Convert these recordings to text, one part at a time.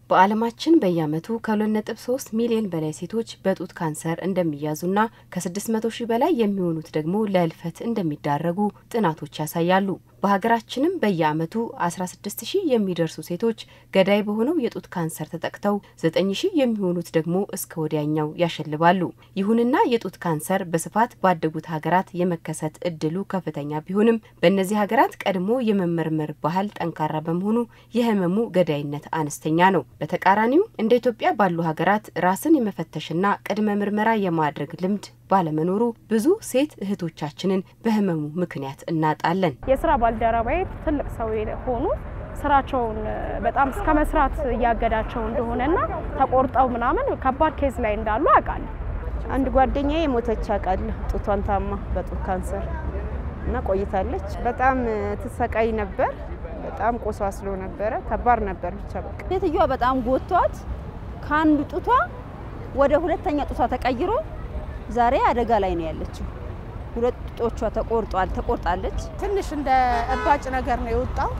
በዓለማችን በየዓመቱ ከ2.3 ሚሊዮን በላይ ሴቶች በጡት ካንሰር እንደሚያዙና ከ600 ሺህ በላይ የሚሆኑት ደግሞ ለህልፈት እንደሚዳረጉ ጥናቶች ያሳያሉ። በሀገራችንም በየዓመቱ 16 ሺህ የሚደርሱ ሴቶች ገዳይ በሆነው የጡት ካንሰር ተጠቅተው 9 ሺህ የሚሆኑት ደግሞ እስከ ወዲያኛው ያሸልባሉ። ይሁንና የጡት ካንሰር በስፋት ባደጉት ሀገራት የመከሰት እድሉ ከፍተኛ ቢሆንም በእነዚህ ሀገራት ቀድሞ የመመርመር ባህል ጠንካራ በመሆኑ የህመሙ ገዳይነት አነስተኛ ነው። በተቃራኒው እንደ ኢትዮጵያ ባሉ ሀገራት ራስን የመፈተሽና ቅድመ ምርመራ የማድረግ ልምድ ባለመኖሩ ብዙ ሴት እህቶቻችንን በህመሙ ምክንያት እናጣለን። የስራ ባልደረባዬ ትልቅ ሰው ሆኑ ስራቸውን በጣም እስከ መስራት እያገዳቸው እንደሆነና ተቆርጠው ምናምን ከባድ ኬዝ ላይ እንዳሉ አውቃለሁ። አንድ ጓደኛዬ የሞተች አውቃለሁ። ጡቷን ታማ በጡት ካንሰር እና ቆይታለች። በጣም ትሰቃይ ነበር። በጣም ቆሳስሎ ነበረ። ከባድ ነበር። ብቻ በቃ ሴትዮዋ በጣም ጎቷት ከአንዱ ጡቷ ወደ ሁለተኛ ጡቷ ተቀይሮ ዛሬ አደጋ ላይ ነው ያለችው። ሁለት ጡቶቿ ተቆርጧል ተቆርጣለች። ትንሽ እንደ እባጭ ነገር ነው የወጣው።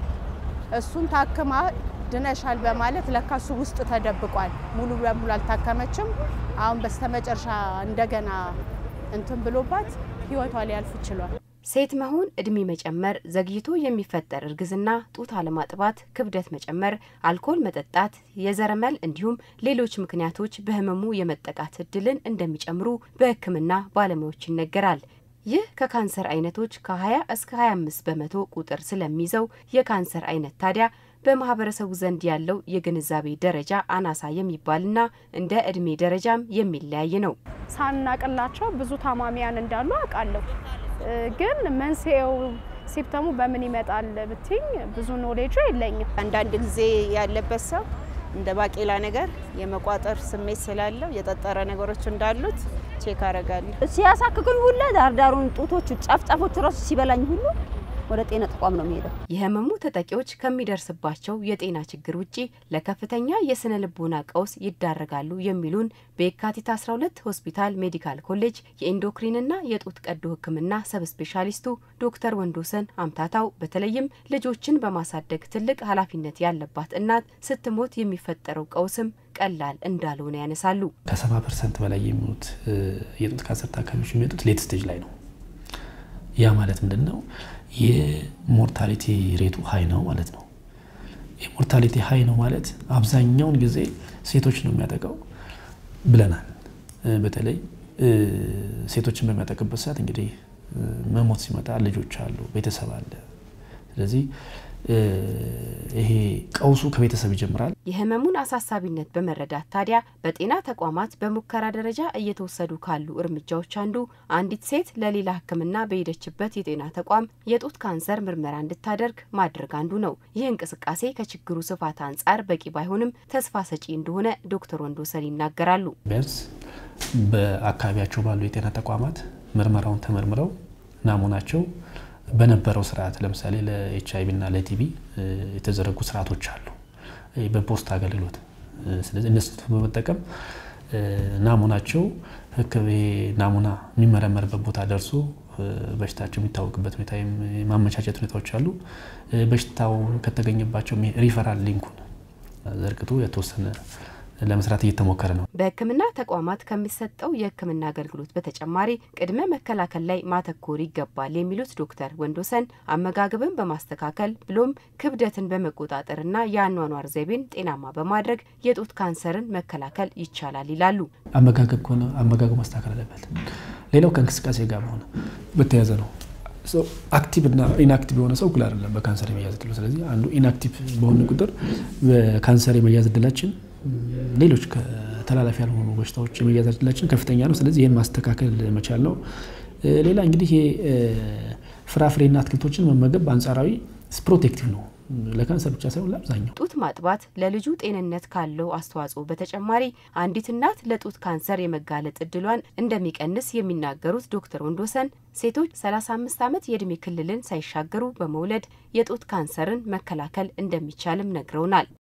እሱን ታክማ ድነሻል በማለት ለካሱ ውስጥ ተደብቋል። ሙሉ በሙሉ አልታከመችም። አሁን በስተመጨረሻ እንደገና እንትን ብሎባት ህይወቷ ሊያልፍ ችሏል። ሴት መሆን እድሜ መጨመር፣ ዘግይቶ የሚፈጠር እርግዝና፣ ጡት አለማጥባት፣ ክብደት መጨመር፣ አልኮል መጠጣት፣ የዘረመል እንዲሁም ሌሎች ምክንያቶች በህመሙ የመጠቃት እድልን እንደሚጨምሩ በሕክምና ባለሙያዎች ይነገራል። ይህ ከካንሰር አይነቶች ከ20 እስከ 25 በመቶ ቁጥር ስለሚይዘው የካንሰር አይነት ታዲያ በማህበረሰቡ ዘንድ ያለው የግንዛቤ ደረጃ አናሳ የሚባልና እንደ እድሜ ደረጃም የሚለያይ ነው። ሳናቅላቸው ብዙ ታማሚያን እንዳሉ አውቃለሁ። ግን መንስኤው ሲፕተሙ በምን ይመጣል ብትኝ ብዙ ኖሌጁ የለኝም። አንዳንድ ጊዜ ያለበት ሰው እንደ ባቄላ ነገር የመቋጠር ስሜት ስላለው የጠጠረ ነገሮች እንዳሉት ቼክ አረጋለሁ። ሲያሳክኩኝ ሁላ ዳርዳሩን ጡቶቹ ጫፍጫፎቹ ራሱ ሲበላኝ ሁሉ ወደ ጤና ተቋም ነው የሚሄደው። የህመሙ ተጠቂዎች ከሚደርስባቸው የጤና ችግር ውጪ ለከፍተኛ የስነ ልቦና ቀውስ ይዳረጋሉ የሚሉን በየካቲት 12 ሆስፒታል ሜዲካል ኮሌጅ የኢንዶክሪንና የጡት ቀዶ ሕክምና ሰብ ስፔሻሊስቱ ዶክተር ወንዶሰን አምታታው በተለይም ልጆችን በማሳደግ ትልቅ ኃላፊነት ያለባት እናት ስትሞት የሚፈጠረው ቀውስም ቀላል እንዳልሆነ ያነሳሉ። ከሰባ ፐርሰንት በላይ የሚሆኑት የጡት ካንሰር ታካሚዎች የሚመጡት ሌት ስቴጅ ላይ ነው። ያ ማለት ምንድን ነው? የሞርታሊቲ ሬቱ ሀይ ነው ማለት ነው። የሞርታሊቲ ሀይ ነው ማለት አብዛኛውን ጊዜ ሴቶች ነው የሚያጠቃው ብለናል። በተለይ ሴቶችን በሚያጠቅበት ሰዓት እንግዲህ መሞት ሲመጣ ልጆች አሉ፣ ቤተሰብ አለ። ስለዚህ ይሄ ቀውሱ ከቤተሰብ ይጀምራል። የህመሙን አሳሳቢነት በመረዳት ታዲያ በጤና ተቋማት በሙከራ ደረጃ እየተወሰዱ ካሉ እርምጃዎች አንዱ አንዲት ሴት ለሌላ ሕክምና በሄደችበት የጤና ተቋም የጡት ካንሰር ምርመራ እንድታደርግ ማድረግ አንዱ ነው። ይህ እንቅስቃሴ ከችግሩ ስፋት አንጻር በቂ ባይሆንም ተስፋ ሰጪ እንደሆነ ዶክተር ወንዶሰን ይናገራሉ። ቢያንስ በአካባቢያቸው ባሉ የጤና ተቋማት ምርመራውን ተመርምረው ናሙናቸው በነበረው ስርዓት ለምሳሌ ለኤች አይቪ እና ለቲቢ የተዘረጉ ስርዓቶች አሉ፣ በፖስት አገልግሎት። ስለዚህ እነሱ በመጠቀም ናሙናቸው ናሙና የሚመረመርበት ቦታ ደርሶ በሽታቸው የሚታወቅበት ሁኔታ የማመቻቸት ሁኔታዎች አሉ። በሽታው ከተገኘባቸው ሪፈራል ሊንኩን ዘርግቶ የተወሰነ ለመስራት እየተሞከረ ነው። በህክምና ተቋማት ከሚሰጠው የህክምና አገልግሎት በተጨማሪ ቅድመ መከላከል ላይ ማተኮር ይገባል የሚሉት ዶክተር ወንዶሰን አመጋገብን በማስተካከል ብሎም ክብደትን በመቆጣጠርና የአኗኗር ዘይቤን ጤናማ በማድረግ የጡት ካንሰርን መከላከል ይቻላል ይላሉ። አመጋገብ ከሆነ አመጋገብ ማስተካከል አለበት። ሌላው ከእንቅስቃሴ ጋር በሆነ በተያያዘ ነው። አክቲቭ እና ኢንአክቲቭ የሆነ ሰው እኩል አይደለም በካንሰር የመያዝ እድሉ። ስለዚህ አንዱ ኢንአክቲቭ በሆነ ቁጥር በካንሰር የመያዝ እድላችን ሌሎች ተላላፊ ያልሆኑ በሽታዎች የመያዝ እድላችን ከፍተኛ ነው። ስለዚህ ይህን ማስተካከል መቻል ነው። ሌላ እንግዲህ ፍራፍሬና አትክልቶችን መመገብ በአንጻራዊ ፕሮቴክቲቭ ነው ለካንሰር ብቻ ሳይሆን ለአብዛኛው። ጡት ማጥባት ለልጁ ጤንነት ካለው አስተዋጽኦ በተጨማሪ አንዲት እናት ለጡት ካንሰር የመጋለጥ እድሏን እንደሚቀንስ የሚናገሩት ዶክተር ወንዶሰን ሴቶች 35 ዓመት የዕድሜ ክልልን ሳይሻገሩ በመውለድ የጡት ካንሰርን መከላከል እንደሚቻልም ነግረውናል።